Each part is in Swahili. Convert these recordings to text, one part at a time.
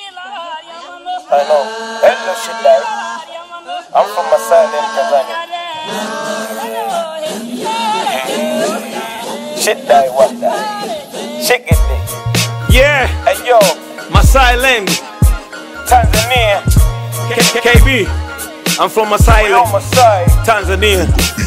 Hello, hello Shidai. I'm from Masai, Tanzania. Shidai, what that? Chicken dick. Yeah, Hey yo, Masai Land, Tanzania. K- K- KB. I'm from Masai We on Land, Masai. Tanzania.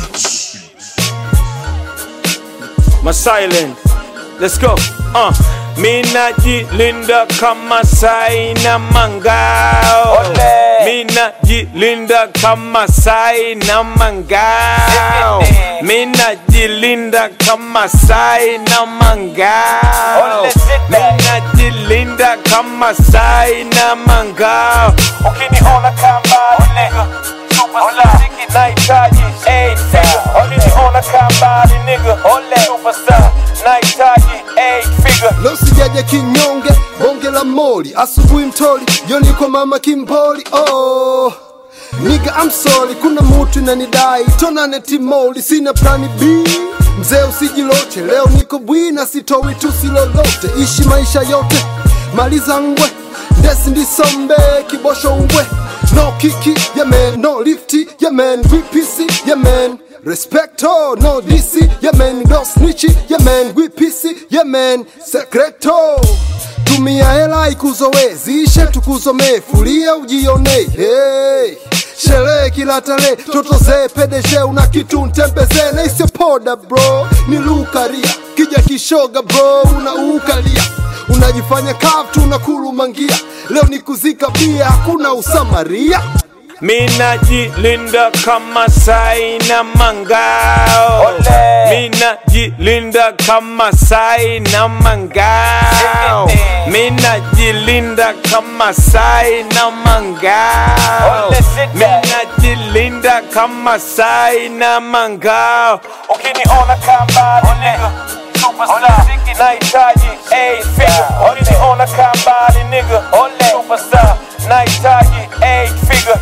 Masai Land. Let's go. Uh. Mina jilinda kama sai na mangao. Ole. Mina jilinda kama sai na mangao. Zikinde. Mina jilinda kama sai na mangao. Ole, zikinde. Mina jilinda kama sai na mangao. Ukiniona kamba nigga, superstar. Nahitaji eight figure. Ukiniona kamba nigga, superstar. Nahitaji eight figure. Leo sijaja kinyonge, bonge la moli, asubuhi mtoli, jioni kwa mama kimboli. Oh niga I'm sorry, kuna mutu inanidai tonane timoli, sina plani B. Mzee usijiloche, leo niko bwina, sitowi tusi lolote, ishi maisha yote, maliza ngwe, ndesi ndisombe, kibosho ngwe, no kiki, yeah man, no lifti, yeah man, VPC, yeah man. Respecto, no DC, yeah man, no snitchy, yeah man, we PC, yeah man, secreto. Tumia hela ikuzowe, zishe tukuzomee, fulia ujione, hey. Sherehe kila tarehe, toto zee pedeshe, una kitu ntembezee, na isio poda bro, ni lukaria, kija kishoga bro, unaukalia unajifanya kavu tunakulumangia, leo ni kuzika bia, hakuna usamaria. Mina jilinda kama sai na mangao. Ole. Mina jilinda kama sai na mangao. Zikinde. Mina jilinda kama sai na mangao. Ole, zikinde. Mina jilinda kama sai na mangao. Ukiniona kamba nigga, superstar. Nahitaji eight figure. Ukiniona kamba nigga, superstar. Nahitaji eight figure.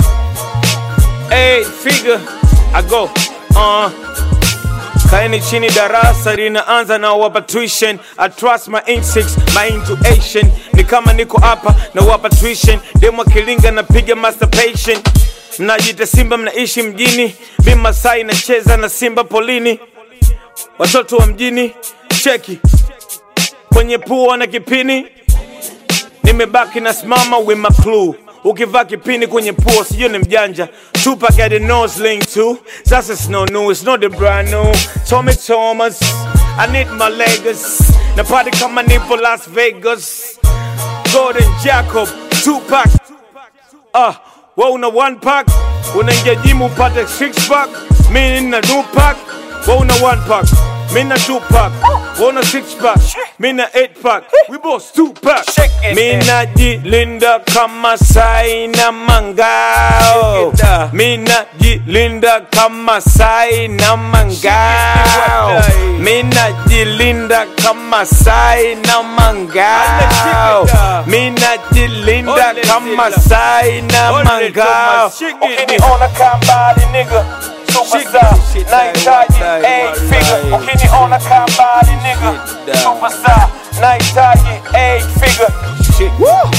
Eight figure I go uh. Kaeni chini darasa linaanza na wapa tuition I trust my instincts, my intuition Ni kama niko hapa na wapa tuition Demo kilinga napiga masturbation Mnajita simba mnaishi mjini Mi Masai nacheza na simba polini Watoto wa mjini cheki Kwenye pua na kipini nimebaki na simama with my clue ukivaa kipini kwenye pua sijui ni mjanja Tupac had a nose ring too sasa it's no new it's not the brand new Tommy Thomas I need my Lagos na party kama nipo Las Vegas Gordon Jacob Tupac Ah, wewe una one pack unaingia gym upate six pack mimi nina two pack wewe una one pack mimi na two pack wewe una six pack mimi na eight pack we both two pack Shake it, mimi man. najilinda kama sai na mangao Shake it, uh. mimi najilinda kama sai na mangao Shake it, mimi najilinda kama sai na mangao Shake it, uh. mimi najilinda Ole kama Sila. sai na Ole mangao Thomas, Ukiniona kamba nigga, superstar. Shake it, Nahitaji shit, eight wallahi. figure. Ukiniona kamba nigga, Shit, superstar. Nahitaji eight figure. Shit.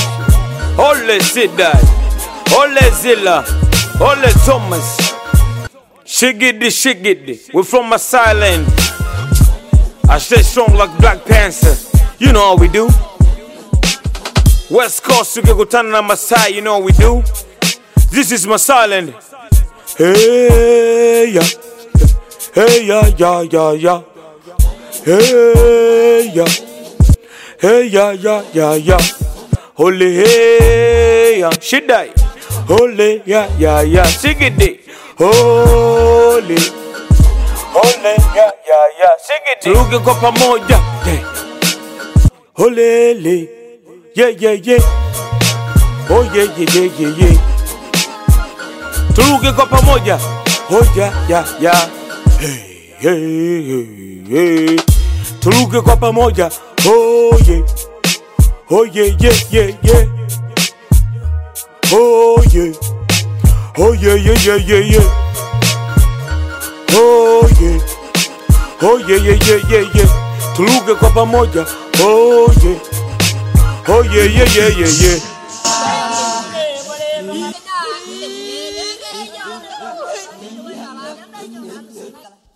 Ole Sidai, Ole Zilla, Ole Thomas. Shigidi, shigidi. We're from Masai Land. I stay strong like Black Panther. You know how we do. West Coast, tukikutana na Masai, you know how we do. This is Masai Land. Hey, yeah. Hey, yeah, yeah, yeah, yeah. Hey, yeah. Hey, yeah, yeah, yeah, yeah. Holy, hey, yeah. Shidai. Holy, yeah, yeah, yeah. Sigidi. Holy. Ole, yeah, yeah, yeah. Shake it. Turuge kwa pamoja. Yeah. Holele. Yeah, yeah, yeah. Oh, yeah, yeah, yeah, yeah, yeah. Turuge kwa pamoja. Oh, yeah, yeah, yeah. Hey, hey, hey, hey. Turuge kwa pamoja. Oh, yeah. Oh, yeah, yeah, yeah, yeah. Oh, yeah. Oh, yeah, yeah, yeah, yeah, yeah. Oh, yeah. Oh yeah yeah yeah yeah yeah. Tuluge kwa pamoja. Oh yeah. Oh yeah yeah yeah yeah yeah. Hãy subscribe cho kênh Ghiền Mì Gõ Để không bỏ lỡ những video hấp dẫn